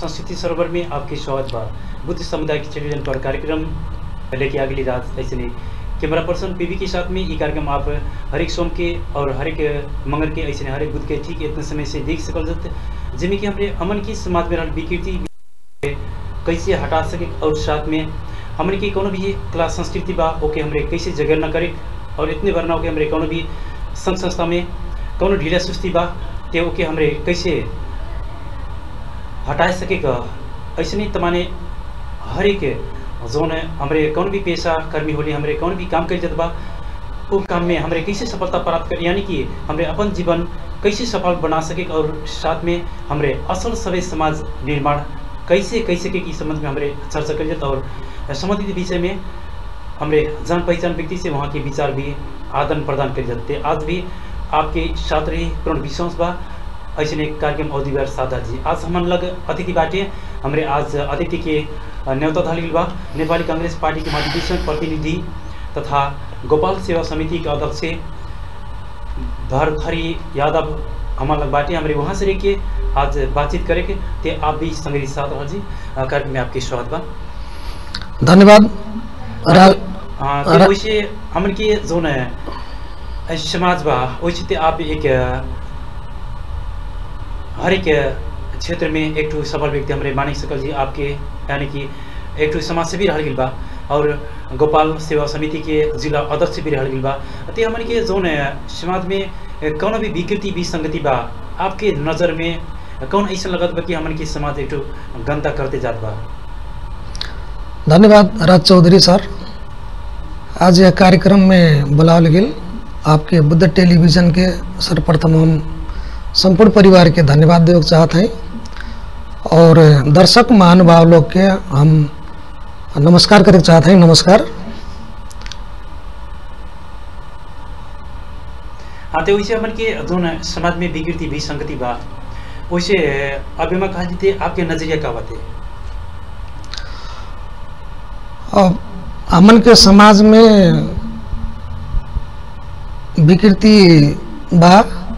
संस्कृति सरोवर में आपकी स्वागत बा बुद्ध समुदाय के टेलीविजन पर कार्यक्रम लेके अगली रात ऐसे नहीं कैमरा पर्सन पीवी के साथ में ये कार्यक्रम आप हरेक सोम के और हरेक मंगल के ऐसे नहीं हरेक बुध के ठीक इतने समय से देख सकल जत जिनमें कि हमरे अमन की समाज में रहल विकृति कैसे हटा सके और साथ में हमरे की कोनो भी कला संस्कृति बा ओके हमरे कैसे जगह न करे और इतने भर ना हो कि हमरे कोनो भी संघ संस्था में कोनो ढीला सुस्ती बा ते ओके हमरे कैसे हटा सके का ऐसे नहीं तमाने हर एक जोन हमरे कौन भी पेशा कर्मी होली हमरे कौन भी काम कर जत बा वो काम में हमरे कैसे सफलता प्राप्त कर यानी कि हमरे अपन जीवन कैसे सफल बना सके और साथ में हमरे असल सभ्य समाज निर्माण कैसे कैसे के की संबंध में हमरे चर्चा कर जत और संबंधित विषय में हमरे जान पहचान व्यक्ति से वहाँ के विचार भी आदान प्रदान कर जाते आज भी आपके साथ रही पूर्ण विश्वास बा ऐसे ने कार्यक्रम अवधिवार सादा जी आज हमन लग अतिथि बाटे हमरे आज अतिथि के न्योता धलिल बा नेपाली कांग्रेस पार्टी के महाधिवेशन प्रतिनिधि तथा गोपाल सेवा समिति के अध्यक्ष भरथरी यादव हमार लग बाटे हमरे वहाँ से रह के आज बातचीत करे के ते आप भी संग्रही साथ रह जी कार्यक्रम में आपके स्वागत बा धन्यवाद रा- हाँ रा- तो वैसे हमन के जो न समाज बा वैसे ते आप एक अ, हर एक क्षेत्र में एक ठो सफल व्यक्ति हमरे मानिक सकल जी आपके यानी कि एक ठो समाज सेवी रहल गेल बा और गोपाल सेवा समिति के जिला अध्यक्ष भी रहल गेल बा ते हमन के जो न समाज में कौन भी विकृति विसंगति बा आपके नज़र में कौन ऐसा लगत बा कि हमन के समाज एक ठो गंदा करते जात बा धन्यवाद राज चौधरी सर आज यह कार्यक्रम में बुलावल गेल आपके बुद्ध टेलीविजन के सर्वप्रथम हम संपूर्ण परिवार के धन्यवाद देवे चाहते हैं और दर्शक महानुभाव लोग के हम नमस्कार करे चाहते हैं नमस्कार हाँ तो वैसे हमन के जोन समाज में विकृति विसंगति बा वैसे अभी मैं कहा जीते आपके नजरिया का बाते अब हमन के समाज में विकृति बा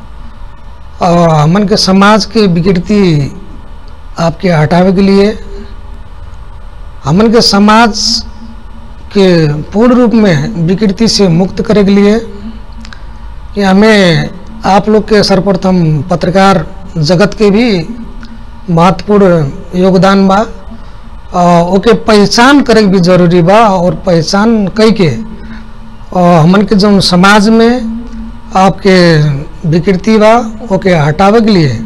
और हमन के समाज के विकृति आपके हटावे के लिए हमन के समाज के पूर्ण रूप में विकृति से मुक्त करे के लिए कि हमें आप लोग के सर्वप्रथम पत्रकार जगत के भी महत्वपूर्ण योगदान बा और ओके पहचान करे के भी जरूरी बा और पहचान कई के और हमन के जो समाज में आपके विकृति बा ओके हटावे के लिए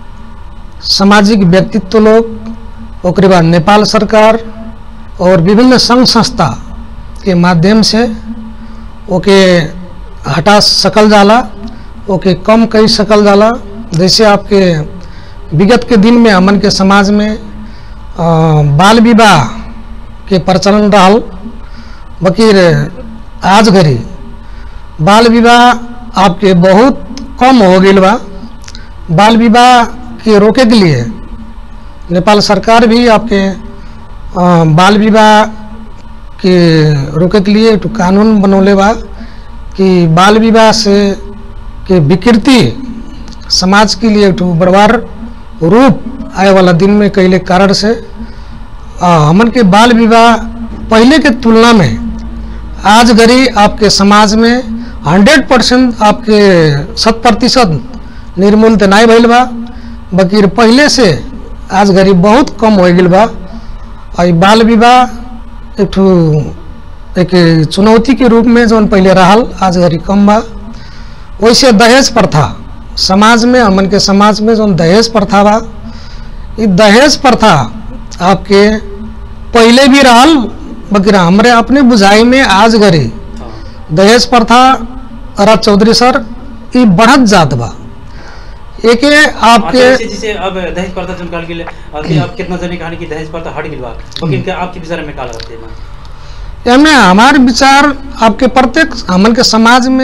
सामाजिक व्यक्तित्व लोग ओकरे बाद नेपाल सरकार और विभिन्न संघ संस्था के माध्यम से ओके हटा सकल जाला ओके कम कई सकल जाला जैसे आपके विगत के दिन में हमन के समाज में अ, बाल विवाह के प्रचलन रहल बकीर आज घड़ी बाल विवाह आपके बहुत कम हो गई बा बाल विवाह के रोके के लिए नेपाल सरकार भी आपके अ, बाल विवाह के रोके के लिए एक ठो कानून बनौले बा कि बाल विवाह से के विकृति समाज के लिए एक ठो बड़वार रूप आए वाला दिन में कैले कारण से आ, हमन के बाल विवाह पहले के तुलना में आज घड़ी आपके समाज में हंड्रेड परसेंट आपके शत प्रतिशत निर्मूल तो नहीं भइल बा बकीर पहले से आज घड़ी बहुत कम हो गई बा और ई बाल विवाह एक ठो एक चुनौती के रूप में जौन पहले रहल आज घड़ी कम बा वैसे दहेज प्रथा समाज में हमन के समाज में जौन दहेज प्रथा बा ई दहेज प्रथा आपके पहले भी रहल बकर हमरे अपने बुझाई में आज घड़ी दहेज प्रथा राज चौधरी सर ई बढ़त जात बा एके आपके जैसे जैसे अब दहेज प्रथा जो निकाल गेले अभी आप कितना जने कहानी कि दहेज प्रथा हट गेल बा लेकिन क्या आपके विचार में का लगते हैं एमे हमार विचार आपके प्रत्येक हमन के समाज में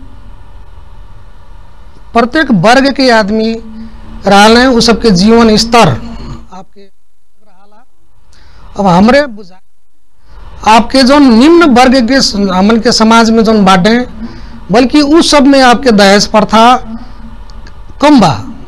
प्रत्येक वर्ग के आदमी रहल हैं उ सबके जीवन स्तर आपके रहला अब हमरे बुझा आपके जो निम्न वर्ग के स- हमन के समाज में जो बाटे बल्कि उस सब में आपके दहेज प्रथा कम बा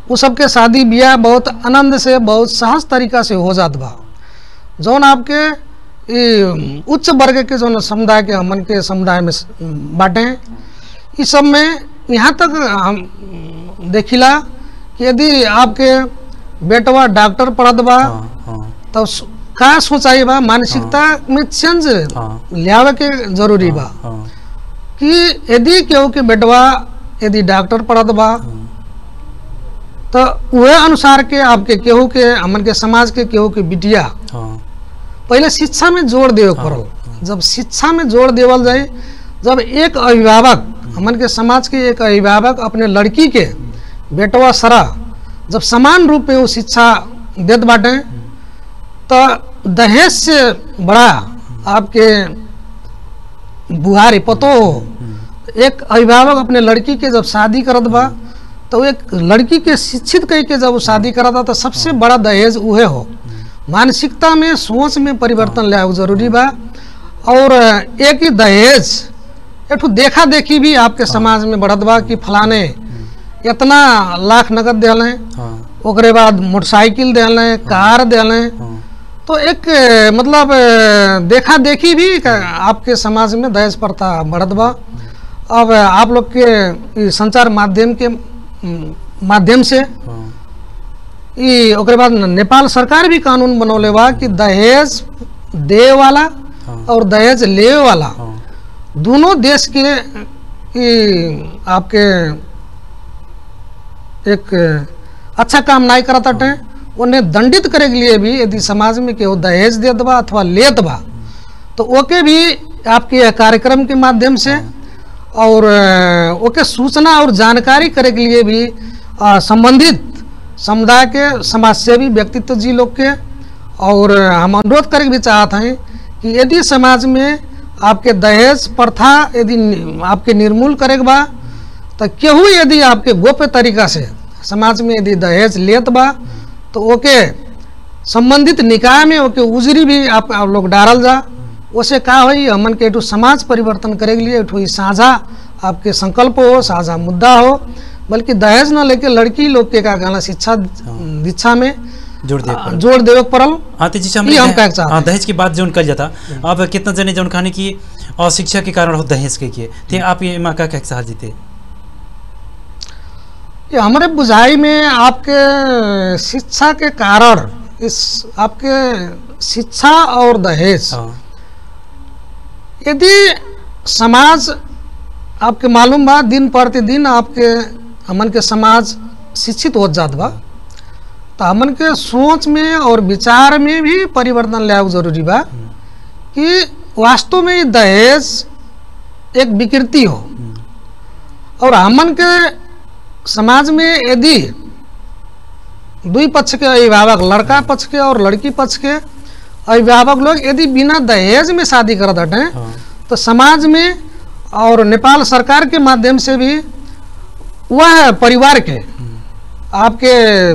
वो सबके शादी ब्याह बहुत आनंद से बहुत सहज तरीका से हो जात बा जौन आपके ई उच्च वर्ग के जौन समुदाय के हमन के समुदाय में स- बाटे इस सब में यहाँ तक हम देखिला कि यदि आपके बेटवा डॉक्टर पढ़त बा हाँ हाँ तब सो- का सोचाई बा मानसिकता में चेंज हाँ लियावे के जरूरी बा हाँ कि यदि केहू के बेटवा यदि डॉक्टर पढ़त बा तो वह अनुसार के आपके केहू के हमन के समाज के केहू के बिटिया हाँ पहले शिक्षा में जोर देवे के पड़ल जब शिक्षा में जोर देवल जाए जब एक अभिभावक हमन के समाज के एक अभिभावक अपने लड़की के बेटवा सरा जब समान रूप में वो शिक्षा देत बाटे तो दहेज से बड़ा आपके बुहारी पतो हो एक अभिभावक अपने लड़की के जब शादी करत बा तो एक लड़की के शिक्षित कह के जब वो शादी करता तो सबसे बड़ा दहेज उहे हो मानसिकता में सोच में परिवर्तन लाए जरूरी बा और एक ही दहेज एक ठो देखा देखी भी आपके समाज में बढ़त बा कि फलाने इतना लाख नगद दिले हाँ ओकरे बाद मोटरसाइकिल दिले कार दिले हाँ तो एक अ, मतलब अ, देखा देखी भी क- आपके समाज में दहेज प्रथा बढ़त बा अब अ, आप लोग के ई संचार माध्यम के म, माध्यम से हाँ ई ओकरे बाद न- नेपाल सरकार भी कानून बनौले बा कि दहेज दे वाला हाँ और दहेज ले वाला हाँ दोनों देश के ई आपके एक अच्छा काम नहीं करत हटे उन्हें दंडित करे के लिए भी यदि समाज में केहू दहेज देत बा अथवा लेत बा तो ओके भी आपके यह कार्यक्रम के माध्यम से और अ, ओके सूचना और जानकारी करे के लिए भी अ, संबंधित समुदाय के समाजसेवी व्यक्तित्व जी लोग के और अ, हम अनुरोध करे के भी चाहत हैं कि यदि समाज में आपके दहेज प्रथा यदि नि- आपके निर्मूल करे के बा तो केहू यदि आपके गोप्य तरीका से समाज में यदि दहेज लेत बा तो ओके संबंधित निकाय में ओके उजरी भी आप, आप लोग डालल जा ओसे का होई हमन के एठू समाज परिवर्तन करे के लिए एठू ई साझा आपके संकल्प हो साझा मुद्दा हो बल्कि दहेज न लेके लड़की लोग के का कहना शिक्षा दीक्षा में जोड़ दिया आ, जोड़ देवे के पड़ल हाँ तो जैसे ये हम हमने कहना चाहते हाँ दहेज की बात जो कल जाता अब कितना जने जो खाने की अशिक्षा के कारण हो दहेज के किए थे आप ये माँ का क्या चाह जीते ये हमारे बुझाई में आपके शिक्षा के कारण इस आपके शिक्षा और दहेज हाँ यदि समाज आपके मालूम बा दिन प्रतिदिन आपके हमन के समाज शिक्षित हो जात बा तो हमन के सोच में और विचार में भी परिवर्तन लाए जरूरी बा कि वास्तव में ये दहेज एक विकृति हो और हमन के समाज में यदि दुई पक्ष के अभिभावक लड़का पक्ष के और लड़की पक्ष के अभिभावक लोग यदि बिना दहेज में शादी करत हटे हाँ तो समाज में और नेपाल सरकार के माध्यम से भी वह परिवार के आपके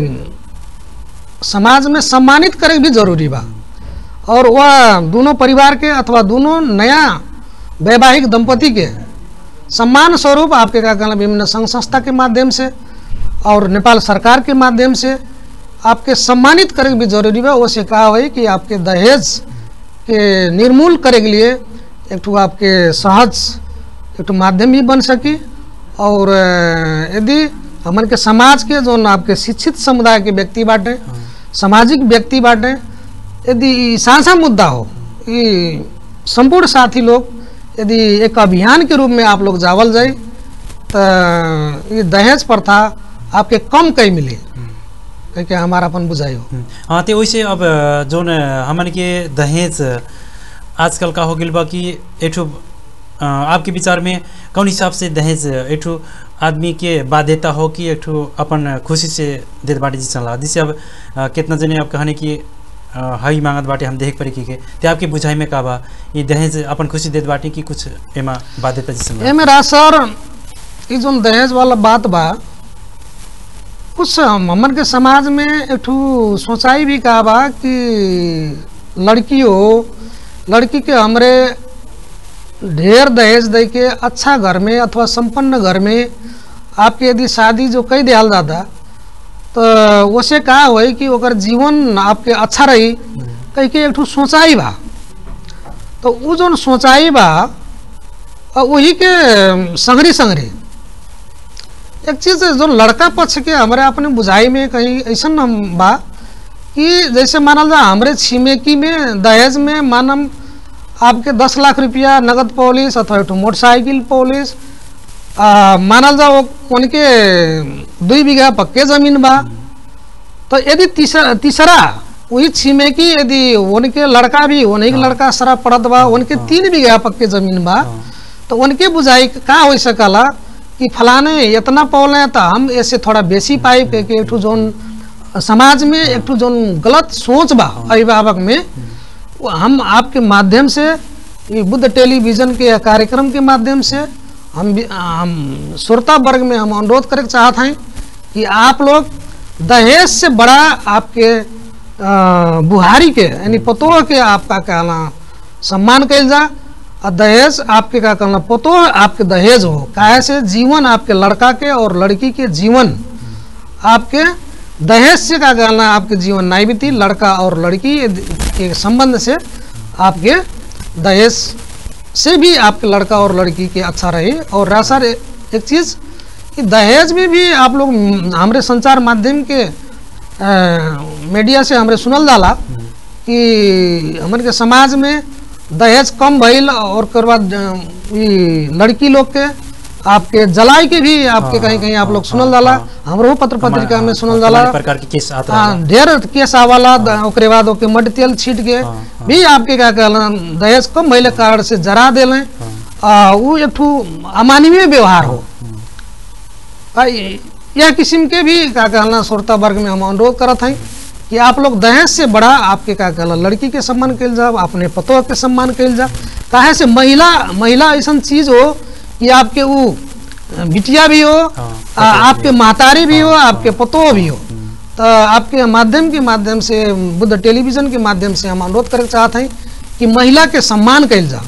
समाज में सम्मानित करे भी जरूरी बा और वह दोनों परिवार के अथवा दोनों नया वैवाहिक दंपति के सम्मान स्वरूप आपके का कहना विभिन्न संघ संस्था के माध्यम से और नेपाल सरकार के माध्यम से आपके सम्मानित करे भी जरूरी बा उससे कहा हुई कि आपके दहेज के निर्मूल करे के लिए एक ठो आपके सहज एक ठो माध्यम भी बन सकी और अ, यदि हमन के समाज के जो आपके शिक्षित समुदाय के व्यक्ति बाटे सामाजिक व्यक्ति बाटे यदि ई साझा मुद्दा हो ये संपूर्ण साथी लोग यदि एक अभियान के रूप में आप लोग जावल जाए तो ये दहेज प्रथा आपके कम कई मिली क्योंकि हमारा अपन बुझाई हो हम्म, हाँ तो वैसे अब जो न हमन के दहेज आजकल का हो गइल बा कि एठो अ, आपके विचार में कौन हिसाब से दहेज एठो आदमी के बाध्यता हो कि एठो अपन खुशी से देत बाटे जी चला जिससे अब अ, कितना जने अब कहने कि अ, हई मांगत बाटे हम देख पड़ी के ते आपके बुझाई में का बा ये दहेज अपन खुशी देत बाटे कि कुछ एमा बाध्यता जी ये मेरा सर ये जो दहेज वाला बात बा कुछ हमन के समाज में एक ठू सोचाई भी का बा कि लड़की हो लड़की के हमरे ढेर दहेज दे के अच्छा घर में अथवा संपन्न घर में आपके यदि शादी जो कई दियाल जाता तो वैसे का होई कि ओकर जीवन आपके अच्छा रही कह के एक ठो सोचाई बा तो वो जो सोचाई बा अ, वही के संगरी संगरी एक चीज जो लड़का पक्ष के हमारे अपने बुझाई में कहीं ऐसा हम बा कि जैसे मानल जा हमरे छिमेकी में दहेज में मानम आपके दस लाख रुपया नगद पॉलिस अथवा एक ठो मोटरसाइकिल पॉलिस आ, मानल जा वो उनके दुई बीघा पक्के जमीन बा तो यदि तीसरा तीसरा वही छिमेकी यदि उनके लड़का भी उन्हीं के लड़का शराब पड़त बा उनके तीन बीघा पक्के जमीन बा तो उनके बुझाई का हो सकला कि फलाने इतना पौले तो हम ऐसे थोड़ा बेसी पाई के के एक ठो जोन समाज में एक ठो जोन गलत सोच बा अभिभावक में वो हम आपके माध्यम से ये बुद्ध टेलीविजन के कार्यक्रम के माध्यम से हम भी- हम श्रोता वर्ग में हम अनुरोध करे चाहते हैं कि आप लोग दहेज से बड़ा आपके अ, बुहारी के यानी पतोह के आपका कहना सम्मान कल जा और दहेज आपके का कहना पतोह आपके दहेज हो काहे से जीवन आपके लड़का के और लड़की के जीवन आपके दहेज से का कहना आपके जीवन नहीं बीती लड़का और लड़की के संबंध से आपके दहेज से भी आपके लड़का और लड़की के अच्छा रहे और रहा एक चीज़ कि दहेज में भी आप लोग म, हमारे संचार माध्यम के अ, मीडिया से हमरे सुनल जाला कि हमन के समाज में दहेज कम भइल और ओकर बाद अ, ई लड़की लोग के आपके जलाई के भी आपके कहीं कहीं आप लोग सुनल जाला हमरो पत्र पत्रिका में सुनल जाला तमाम प्रकार के केस आता हाँ, ढेर केस आवाला द- ओकरे बाद ओके मड तेल छीट के भी आपके का कहला दहेज कम भइले कारण से जरा देले आ उ एक ठू अमानवीय व्यवहार हो आ, इ- यह किस्म के भी का कहला श्रोता वर्ग में हम अनुरोध करत हैं कि आप लोग दहेज से बड़ा आपके का कहला लड़की के सम्मान कल जा अपने पतोह के सम्मान कल जा काहे से महिला महिला ऐसा चीज हो कि आपके वो बिटिया भी हो हाँ, आ, आपके महतारी भी हो आपके पतोह भी हो तो आपके माध्यम के माध्यम से बुद्ध टेलीविजन के माध्यम से हम अनुरोध करे चाहते हैं कि महिला के सम्मान कल जा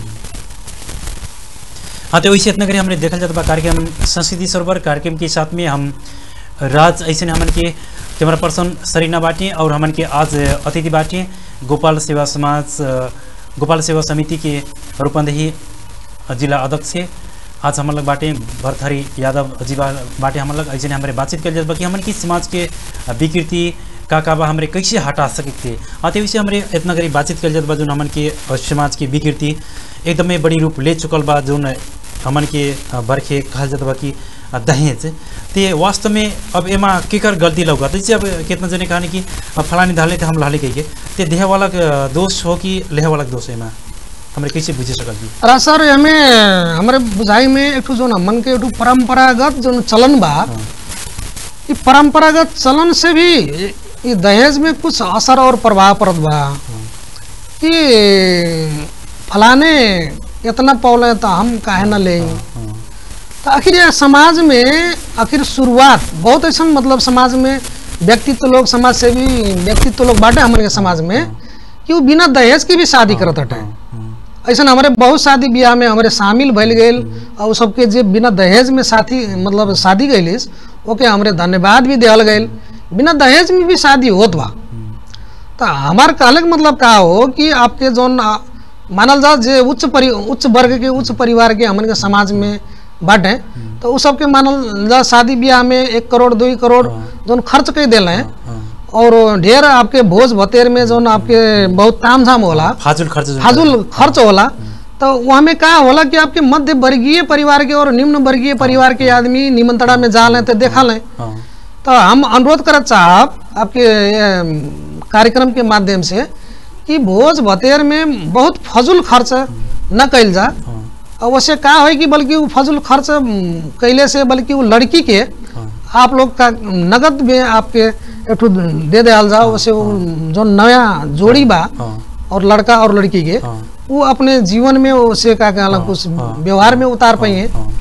हाँ तो वैसे इतना करी हमने देखल जाता बा कार्यक्रम संस्कृति सरोवर कार्यक्रम के साथ में हम राज ऐसे हमन के कैमरा पर्सन सरीना बाटी और हमन के आज अतिथि बाटी गोपाल सेवा समाज अ, गोपाल सेवा समिति के रूपंदेही जिला अध्यक्ष से आज हमन लोग बाटे भरथरी यादव जी बा- बाटे हमन लोग ऐसे हमारे बातचीत कर जात बा कि हमन की समाज के विकृति का का बा हमरे कैसे हटा सकते थे हाँ तो वैसे हमरे इतना करी बातचीत कर जात बा जो हमन के अ, समाज के विकृति एकदमै बड़ी रूप ले चुकल बा जोन हमन के अ, बरखे कहल जात बा कि अ, दहेज ते वास्तव में अब एमा केकर गलती लौका जैसे अब कितना जने कहानी कि अ, फलानी धाले थे हम लाले कही के ते देह वाला के दोष हो कि लेह वाला के दोष है एमा हमरे कैसे बुझे सकल जी अरे सर हमें हमारे बुझाई में एक ठो जो ना मन के एक ठो परंपरागत जो चलन बा ये परंपरागत चलन से भी ये दहेज में कुछ असर और प्रभाव पड़त बा कि फलाने इतना पौले तो हम काहे ना ले तो आखिर ये समाज में आखिर शुरुआत बहुत ऐसा मतलब समाज में व्यक्तित्व लोग समाज से भी व्यक्तित्व लोग बाटे हमारे समाज में कि वो बिना दहेज के भी शादी करत हटे ऐसा हमारे बहुत शादी ब्याह में हमारे शामिल भइल गए और उ सबके जे बिना दहेज में साथी मतलब शादी गईलिस ओके हमरे धन्यवाद भी दिहल गए बिना दहेज में भी शादी होत बा तो हमार कहले के मतलब का हो कि आपके जौन आ, मानल जा जे उच्च परि उच्च वर्ग के उच्च परिवार के हमन के समाज में बाटे तो उ सबके मानल जा शादी ब्याह में एक करोड़ दो करोड़ जौन खर्च कर दिल है और ढेर आपके भोज भतेर में जौन आपके बहुत ताम झाम होला फाजुल खर्च जो फाजुल खर्च होला तो वहाँ में का होला कि आपके मध्य वर्गीय परिवार के और निम्न वर्गीय परिवार के आदमी निमंत्रणा में जा लें तो देखा लें हाँ तो हम अनुरोध करत चाहब आपके ये, कार्यक्रम के माध्यम से कि भोज भतेर में बहुत फजूल खर्च न कइल जा हाँ और वैसे का हो कि बल्कि वो फजूल खर्च म, कैले से बल्कि वो लड़की के हाँ आप लोग का नगद में आपके एक ठो दे दिया जाओ वैसे वो जो नया जोड़ी बा हाँ और लड़का और लड़की के हाँ वो अपने जीवन में उसे का कहला हाँ, कुछ हाँ, व्यवहार में उतार पाई हैं हाँ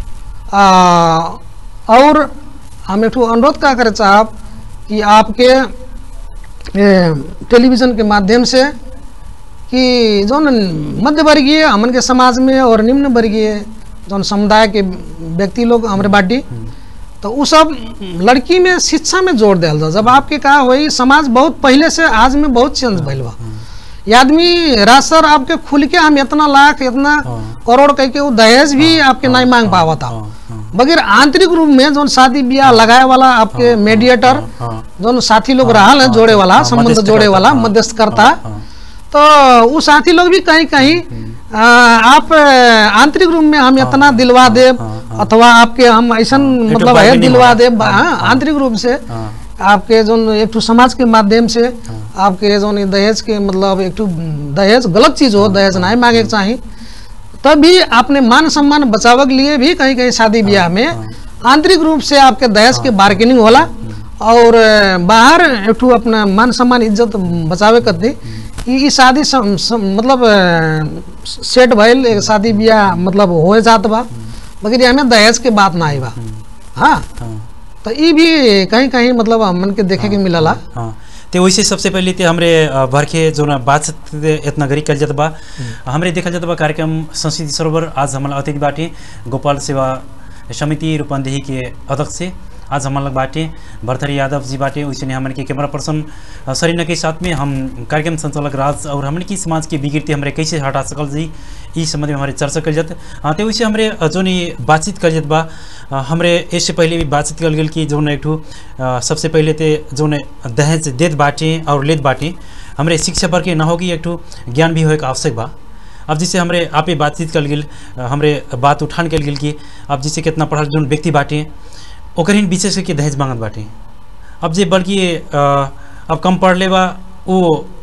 आ, और हम एक अनुरोध का करे साहब कि आपके ए, टेलीविज़न के माध्यम से कि जौन मध्य वर्गीय हमन के समाज में और निम्न वर्गीय जौन समुदाय के व्यक्ति लोग हमारे बाटी तो उ सब लड़की में शिक्षा में जोर दिया जा जब आपके कहा वही समाज बहुत पहले से आज में बहुत चेंज भइल बा ये आदमी राज सर आपके खुल के हम इतना लाख इतना हाँ। करोड़ कह के वो दहेज भी आपके नहीं मांग पावा था हाँ, हाँ, बगैर आंतरिक रूप में जो शादी ब्याह लगाए वाला आपके मेडिएटर हाँ, जो साथी लोग रहा है जोड़े वाला हाँ, संबंध मध्यस्थकर्ता, जोड़े वाला हाँ, मध्यस्थकर्ता हाँ, तो वो साथी लोग भी कहीं कहीं आ, आप आ, आंतरिक रूप में हम इतना दिलवा दे हाँ, अथवा आपके हम ऐसा मतलब है bargaining दिलवा होला। दे हाँ, आंतरिक रूप से हाँ, आपके जो एक ठो समाज के माध्यम से आपके जो दहेज के मतलब एक ठो दहेज गलत चीज हो दहेज नहीं मांगे के चाहिए तब भी आपने मान सम्मान बचाव के लिए भी कहीं कहीं शादी ब्याह में आंतरिक रूप से आपके दहेज के बार्गेनिंग होला और अ, बाहर एक ठो अपना मान सम्मान इज्जत बचावे करती ई ई शादी सम, सम, मतलब अ, सेट भइल एक शादी ब्याह मतलब हो जात बा मगर हमें दहेज के बात ना आई बा हाँ हाँ, तो ई भी कहीं कहीं मतलब हमन के देखे के मिलला हाँ ते वैसे सबसे पहले ते हमरे अ, भरखे जो ना बातचीत इतना गरी कल जात बा हमरे देखल जात बा कार्यक्रम संस्कृति सरोवर आज हमारा अतिथि बाटे गोपाल सेवा समिति रूपंदेही के अध्यक्ष से आज हमारे लग बाटे भरथरी यादव जी बाटे वैसे हमन के कैमरा पर्सन अ, सरीना के साथ में हम कार्यक्रम संचालक राज और हमन की समाज की विकृति हमरे कैसे हटा सकल जी इस संबंध में हमारे चर्चा कल जात हाँ तो वैसे हमरे अ, जोन ई बातचीत कल जात बा अ, हमरे इससे पहले भी बातचीत कल गेल कि जोन एक ठो अ, सबसे पहले ते जोन दहेज देत बाटे और लेत बाटे हमरे शिक्षा पर के न होगी एक ठो ज्ञान भी होए के आवश्यक बा अब जिससे हमरे आपे बातचीत कल गेल अ, हमरे बात उठान कल गेल कि अब जिससे कितना पढ़ल जोन व्यक्ति बाटे ओकर हिन विशेष करके दहेज मांगत बाटे अब जे बल्कि अ, अब कम पढ़ ले बा वो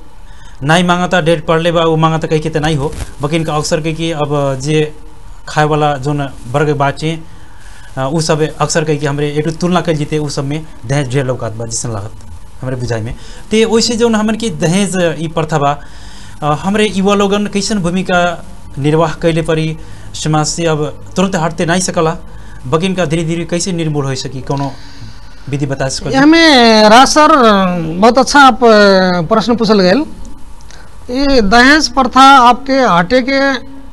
नहीं मांगता डेढ़ पढ़ ले बा वो मांगता कहीं के तो नहीं हो बल्कि इनका अक्सर के कि अब जे खाए वाला जोन वर्ग बाटे अ, उ सब अक्सर कही कि हमरे एक ठो तुलना कर जीते उ सब में दहेज ढेर लौकात बा जिसन लागत हमरे बुझाई में ते वैसे जो हमन की दहेज ई प्रथा बा अ, हमरे युवा लोगन कैसन भूमिका निर्वाह कैले परी समाज से अब तुरंत हटते नहीं सकला बकिन का धीरे धीरे कैसे निर्मूल हो सकी कोनो विधि बता सको हमें राज सर बहुत अच्छा आप अ, प्रश्न पूछल गए ये दहेज प्रथा आपके हटे के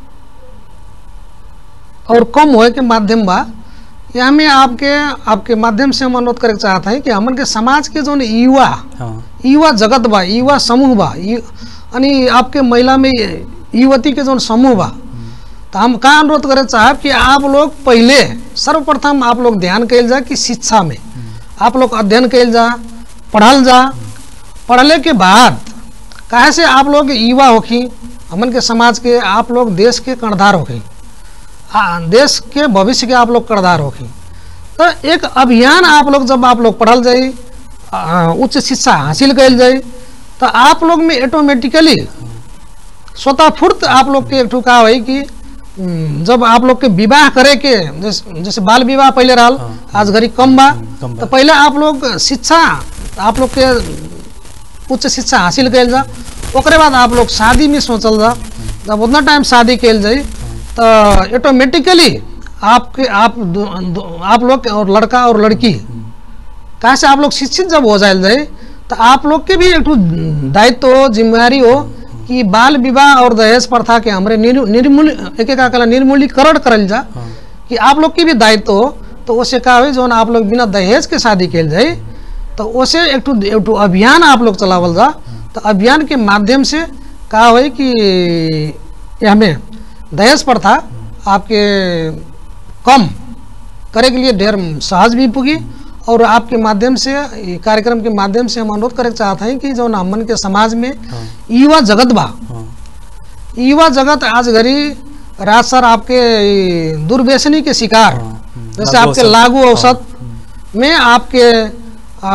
और कम होए के माध्यम बा ये हमें आपके आपके माध्यम से हम अनुरोध करे के चाहत हैं कि हमन के समाज के जो युवा हाँ युवा जगत बा युवा समूह बा यु- यानी आपके महिला में युवती के जो समूह बा तो हम का अनुरोध करे चाहब कि आप लोग पहले सर्वप्रथम आप लोग ध्यान कैल जा कि शिक्षा में आप लोग अध्ययन कैल जा पढ़ल जा पढ़ले के बाद काहे से आप लोग युवा होखी हमन के समाज के आप लोग देश के कर्णधार होखी आ, देश के भविष्य के आप लोग कर्णधार होखी तो एक अभियान आप लोग जब आप लोग पढ़ल जाई आ, उच्च शिक्षा हासिल कैल जाई तो आप लोग में ऑटोमेटिकली स्वतः फुर्त आप लोग के एक ठो का होई कि हम्म, जब आप लोग के विवाह करे के जैसे जैसे बाल विवाह पहले रहल हाँ। आज घड़ी कम बा कम बा। तो पहले आप लोग शिक्षा आप लोग के उच्च शिक्षा हासिल कैल जा ओकरे बाद आप लोग शादी में सोचल जा जब उतना टाइम शादी कैल जाई तो ऑटोमेटिकली आपके आप दो- दो- आप लोग के और लड़का और लड़की कहाँ से आप लोग शिक्षित जब हो जाए जाए तो आप लोग के भी एक ठो दायित्व हो जिम्मेवारी हो कि बाल विवाह और दहेज प्रथा के हमरे निर्- निर्मूल एक एक कहला निर्मूलीकरण करल जा हाँ कि आप लोग के भी दायित्व हो तो उससे का हो जौन आप लोग बिना दहेज के शादी कैल जाए तो उसे एक ठो एक ठो अभियान आप लोग चलावल जा तो अभियान के माध्यम से का हो कि ये हमें दहेज प्रथा आपके कम करे के लिए ढेर सहज भी पुगी और आपके माध्यम से ये कार्यक्रम के माध्यम से हम अनुरोध करे चाहते हैं कि जो हमन के समाज में हाँ युवा जगत बा हाँ युवा जगत आज घड़ी राज सर आपके ई दुर्व्यसनी के शिकार हाँ, हम्म, जैसे लागू आपके औसत। लागू औसत में आपके आ,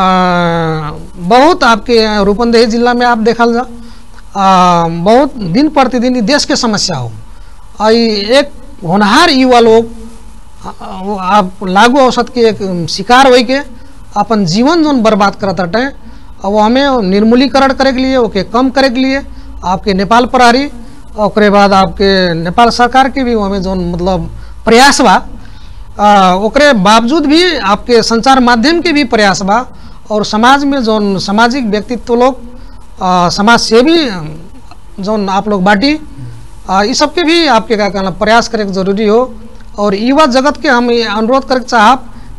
बहुत आपके रूपंदेही जिला में आप देखल जा आ, बहुत दिन प्रतिदिन ई देश के समस्या हो और ई एक होनहार युवा लोग आ, वो आप लागू औसत के एक शिकार होई के अपन जीवन जोन बर्बाद करत हटे और वो हमें निर्मूलीकरण करे के लिए ओके कम करे के लिए आपके नेपाल प्रहरी ओकरे बाद आपके नेपाल सरकार के भी हमें जोन मतलब प्रयास बा आ, ओकरे बावजूद भी आपके संचार माध्यम के भी प्रयास बा और समाज में जोन सामाजिक व्यक्तित्व लोग आ, समाज सेवी जोन आप लोग बाटी आ, इस सब के भी आपके का कहना प्रयास करे के जरूरी हो और युवा जगत के हम ये अनुरोध करे के चाहब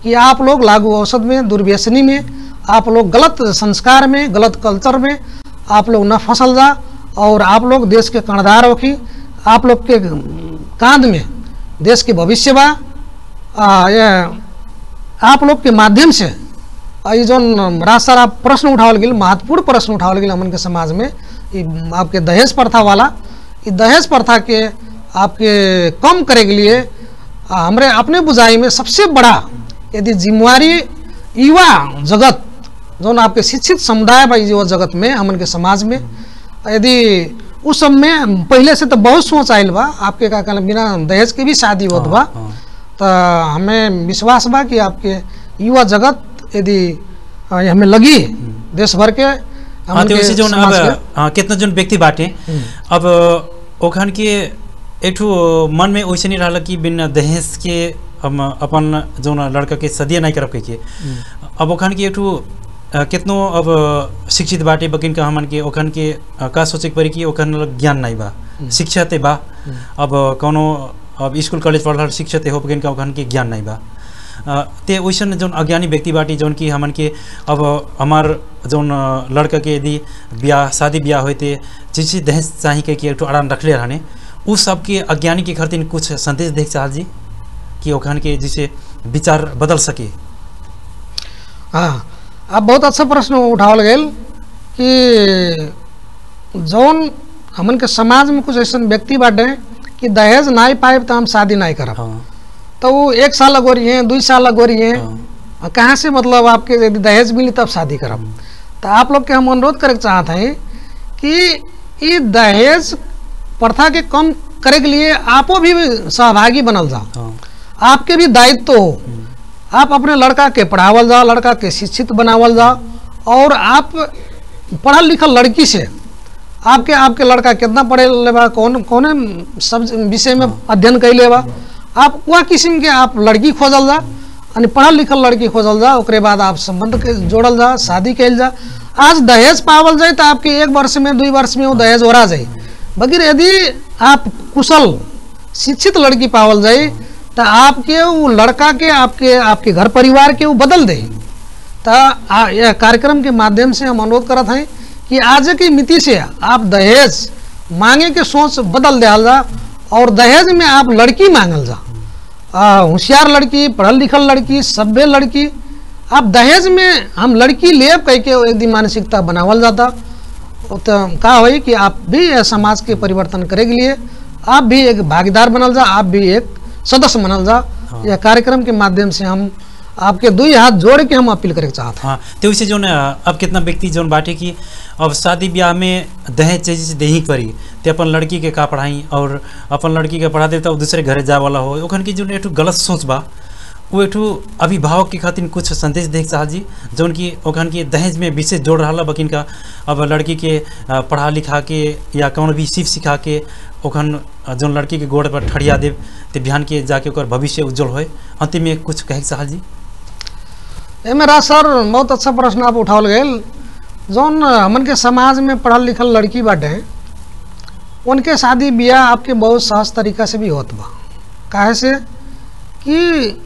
कि आप लोग लागू औषध में दुर्व्यसनी में आप लोग गलत संस्कार में गलत कल्चर में आप लोग न फसल जा और आप लोग देश के कर्णधार होखी आप लोग के कांध में देश के भविष्य बा आ, ये आप लोग के माध्यम से आ, ये जो राज सर आप प्रश्न उठावल गेल महत्वपूर्ण प्रश्न उठावल गेल हमन के समाज में ये आपके दहेज प्रथा वाला ये दहेज प्रथा के आपके कम करे के लिए आ, हमरे अपने बुझाई में सबसे बड़ा यदि जिम्मेवारी युवा जगत जो आपके शिक्षित समुदाय बा युवा जगत में हमन के समाज में यदि उस सब में पहले से तो बहुत सोच आयल बा आपके का कहना बिना दहेज के भी शादी होत बा हाँ, तो हमें विश्वास बा कि आपके युवा जगत यदि अ, ये हमें लगी देश भर के हाँ हमन तो के वैसे जोन अब समाज के- हाँ, कितना जोन व्यक्ति बाटे अब ओखन के एठू मन में वैसे नहीं रहल कि बिना दहेज के हम अपन जोन लड़का के सदिया नहीं करब कह के अब ओखन के एठू अ, कितनो अब शिक्षित बाटे बकिन का हमन के ओखन के अ, का सोचे के पड़ी कि ओखन लग ज्ञान नहीं बा शिक्षा ते बा अब कोनो अब स्कूल कॉलेज पढ़ल शिक्षा ते हो बकिन का ओखन के ज्ञान नहीं बा अ, ते वैसन जोन अज्ञानी व्यक्ति बाटी जोन कि हमन के अब हमार जोन अ, लड़का के यदि ब्याह शादी ब्याह होते जिस चीज दहेज चाही के कि एक ठो अड़ान रखले रहने उ सबके अज्ञानी के खातिर कुछ संदेश देख चाहल जी कि ओखन के जिसे विचार बदल सके हाँ अब बहुत अच्छा प्रश्न उठावल गेल कि जौन हमन के समाज में कुछ ऐसा व्यक्ति बाटे कि दहेज नहीं पाए तो हम शादी नहीं करब हाँ तो वो एक साल लगोरी हैं दो साल लगोरी हैं हाँ, और कहाँ से मतलब आपके यदि दहेज मिली तब शादी करब तो आप लोग के हम अनुरोध करे चाहते हैं कि ये दहेज प्रथा के कम करे के लिए आपो भी सहभागी बनल जाओ हाँ, आपके भी दायित्व हो आप अपने लड़का के पढ़ावल जाओ लड़का के शिक्षित बनावल जाओ और आप पढ़ल लिखल लड़की से आपके आपके लड़का कितना पढ़े लेबा कौन कौन सब विषय में अध्ययन कैले बा आप वह किस्म के आप लड़की खोजल जा यानी पढ़ल लिखल लड़की खोजल जा ओकरे बाद आप संबंध के जोड़ल जा शादी कैल जा आज दहेज पावल जाए तो आपके एक वर्ष में दो वर्ष में वो दहेज ओरा जाए बगैर यदि आप कुशल शिक्षित लड़की पावल जाए तो आपके वो लड़का के आपके आपके घर परिवार के वो बदल दे तो आ- यह कार्यक्रम के माध्यम से हम अनुरोध करत हैं कि आज की मिति से आप दहेज मांगे के सोच बदल दिया जा और दहेज में आप लड़की मांगल जा आ, होशियार लड़की पढ़ल लिखल लड़की सभ्य लड़की आप दहेज में हम लड़की लेब कह के एक दिन मानसिकता बनावल जाता तो का होई कि आप भी यह समाज के परिवर्तन करे के लिए आप भी एक भागीदार बनल जा आप भी एक सदस्य बनल जा यह कार्यक्रम के माध्यम से हम आपके दो ही हाथ जोड़ के हम अपील करे चाहते हाँ तो वैसे जोन अ, अब कितना व्यक्ति जोन बाटे कि अब शादी ब्याह में दहेज चाहिए से देही पड़ी ते अपन लड़की के का पढ़ाई और अपन लड़की के पढ़ा दे तो दूसरे घरे जा वाला हो ओखन की जोन एक गलत सोच बा वो एक अभिभावक के खातिर कुछ संदेश देख चाह जी जौन कि ओखन के दहेज में विशेष जोड़ रहा बकिन का अब लड़की के अ, पढ़ा लिखा के या कौन भी सीख सिखा के ओखन अ, जौन लड़की के गोड़ पर ठड़िया देव ते बिहान के जाके ओकर भविष्य उज्जवल होए अंतिम में कुछ कहे के चाह जी हैं मेरा सर बहुत अच्छा प्रश्न आप उठावल गेल जौन हमन के समाज में पढ़ल लिखल लड़की बाटे उनके शादी ब्याह आपके बहुत सहज तरीका से भी होत बा काहे से कि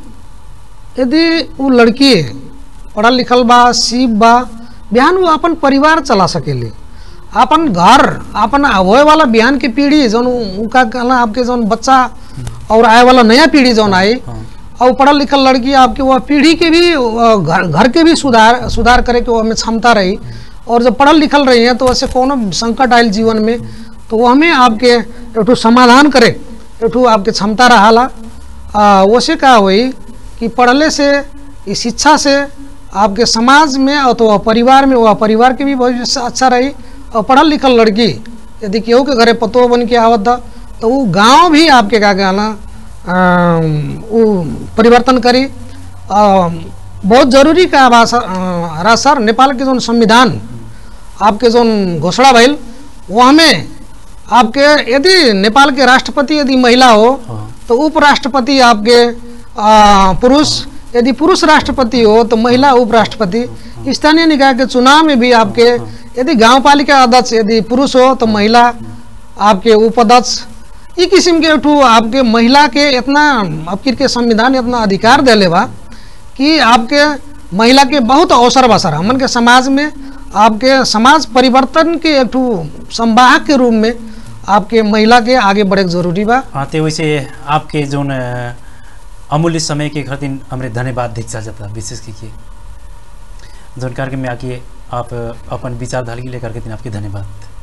यदि वो लड़की पढ़ल लिखल बा सीप बा बिहान वो अपन परिवार चला सकेली अपन घर अपन होए वाला बिहान की पीढ़ी जौन उ- उनका कहना आपके जौन बच्चा और आए वाला नया पीढ़ी जौन आई हाँ और पढ़ल लिखल लड़की आपके वह पीढ़ी के भी अ, घर घर के भी सुधार सुधार करे के वो हमें क्षमता रही और जब पढ़ल लिखल रही हैं तो ऐसे कोनो संकट आयल जीवन में तो वो हमें आपके एक समाधान करे एक आपके क्षमता रहाला आ, वैसे का हुई कि पढ़ले से इस शिक्षा से आपके समाज में अथवा परिवार में वह परिवार के भी भविष्य अच्छा रही और पढ़ल लिखल लड़की यदि केहू के घरे पतो बन के आवत था तो वो गांव भी आपके का कहना अम, वो परिवर्तन करी अम, बहुत जरूरी का बा सर अ, रहा सर नेपाल के जो संविधान आपके जो घोषणा भइल वो हमें आपके यदि नेपाल के राष्ट्रपति यदि महिला हो हाँ तो उपराष्ट्रपति आपके आ, पुरुष यदि पुरुष राष्ट्रपति हो तो महिला उपराष्ट्रपति स्थानीय निकाय के चुनाव में भी आपके यदि गांव पालिका अध्यक्ष यदि पुरुष हो तो महिला आपके उपाध्यक्ष ई किस्म के एकठू आपके महिला के इतना अब के संविधान इतना अधिकार दिले बा कि आपके महिला के बहुत अवसर बसर हमन के समाज में आपके समाज परिवर्तन के एक ठो संवाहक के रूप में आपके महिला के आगे बढ़े के जरूरी बा हाँ तो वैसे आपके जोन अ, अमूल्य समय के खातिर हमरे धन्यवाद दीक्षा जाता विशेष की के जोन कार्यक्रम में आके आप अ, अपन विचारधारा के लेकर के दिन आपके धन्यवाद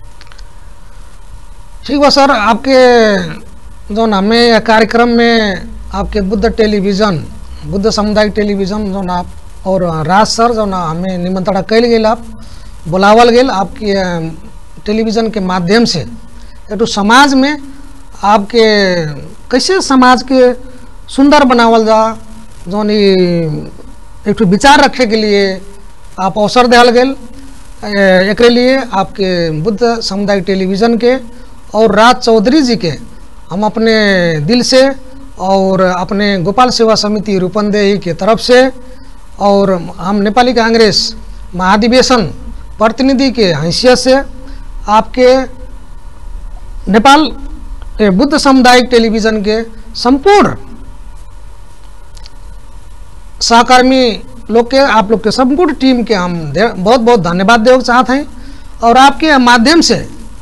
ठीक बा सर आपके जो हमें यह कार्यक्रम में आपके बुद्ध टेलीविज़न बुद्ध सामुदायिक टेलीविज़न जो आप और राज सर जो ना हमें निमंत्रण कैल गेल आप बुलावल गेल आपके अ, टेलीविज़न के माध्यम से एक ठो समाज में आपके कैसे समाज के सुंदर बनावल जा जौन ई एक ठो विचार रखे के लिए आप अवसर दिया गेल ए- एकरे लिए आपके बुद्ध सामुदायिक टेलीविज़न के और राज चौधरी जी के हम अपने दिल से और अपने गोपाल सेवा समिति रूपंदेही के तरफ से और हम नेपाली कांग्रेस महाधिवेशन प्रतिनिधि के हैसियत से आपके नेपाल ए, बुद्ध सामुदायिक टेलीविज़न के संपूर्ण सहकर्मी लोग के आप लोग के संपूर्ण टीम के हम दे- बहुत बहुत धन्यवाद देना चाहते हैं और आपके माध्यम से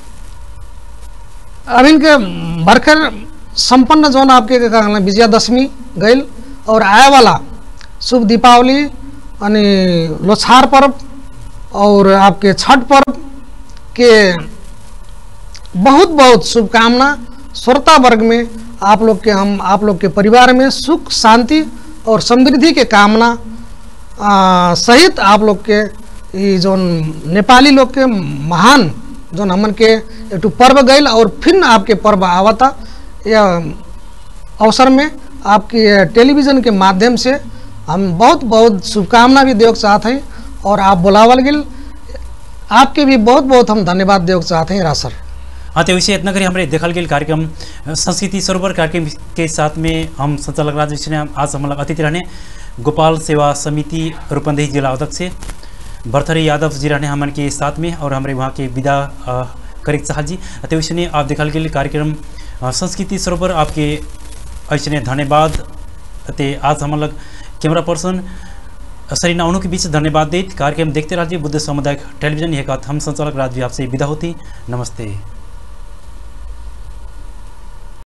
अब इनके भरकर संपन्न जोन आपके का कहना विजयादशमी गई और आए वाला शुभ दीपावली अनि लोछार पर्व और आपके छठ पर्व के बहुत बहुत शुभकामना श्रोता वर्ग में आप लोग के हम आप लोग के परिवार में सुख शांति और समृद्धि के कामना आ, सहित आप लोग के ई जोन नेपाली लोग के महान जोन हमन के एक पर्व गईल और फिर आपके पर्व आवता यह अवसर में आपके टेलीविज़न के माध्यम से हम बहुत बहुत शुभकामना भी देव चाहते हैं और आप बुलावल गिल आपके भी बहुत बहुत हम धन्यवाद देव चाहते हैं रासर हाँ तो वैसे इतना करी हमारे देखल गेल कार्यक्रम अ, संस्कृति सरोवर कार्यक्रम के साथ में हम संचालक राज विष्णु ने आज हमारा अतिथि रहने गोपाल सेवा समिति रूपंदेही जिला अध्यक्ष भरथरी यादव जी रहने हमन के साथ में और हमारे वहाँ के विदा अ, करे चाह जी तो वैसे आप देखल गेल कार्यक्रम अ, संस्कृति सरोवर आपके ऐसे धन्यवाद ते आज हम लग कैमरा पर्सन सरीना उन्हों के बीच धन्यवाद देत कार्यक्रम देखते रहिए बुद्ध सामुदायिक टेलीविजन यह हम संचालक राज भी आपसे विदा होती नमस्ते